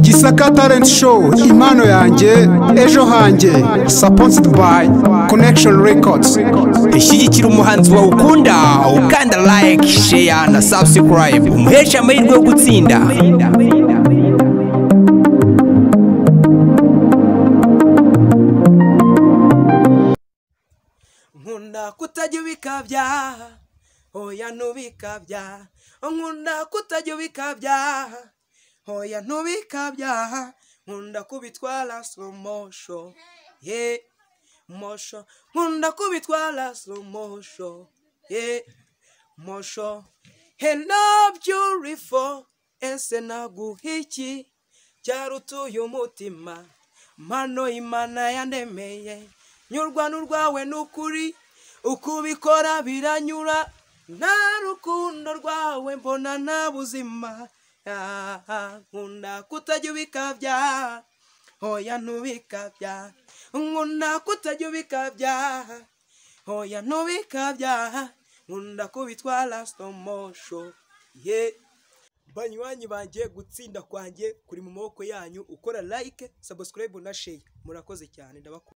gisaka talent show impano yanjye ejo hanjye supported by connection records ishyigikira umuhanzi wawe ukunda ukanda like share na subscribe umuhesha amahirwe yo gutsinda nkunda kutajya ubikabya oya ntubikabya nkunda kutajya ubikabya oya ntubikabya nkunda kubitwara slow motion ye mosho nkunda kubitwara slow motion ye mosho hena beautiful ese naguha iki cyarutuye umutima mano imana yandemeye nyurwa n'urwawe n'ukuri uko ubikora biranyura nta rukundo rwawe mbona nta buzima Ah, nkunda kutajya ubikabya oya ntubikabya nkunda kutajya ubikabya oya ntubikabya nkunda kubitwara sitomosho ye banywanyi banjye gutsinda kwanjye kuri mu maboko yanyu ukora like sabusikarayibu na sheya murakoze cyane ndabakunda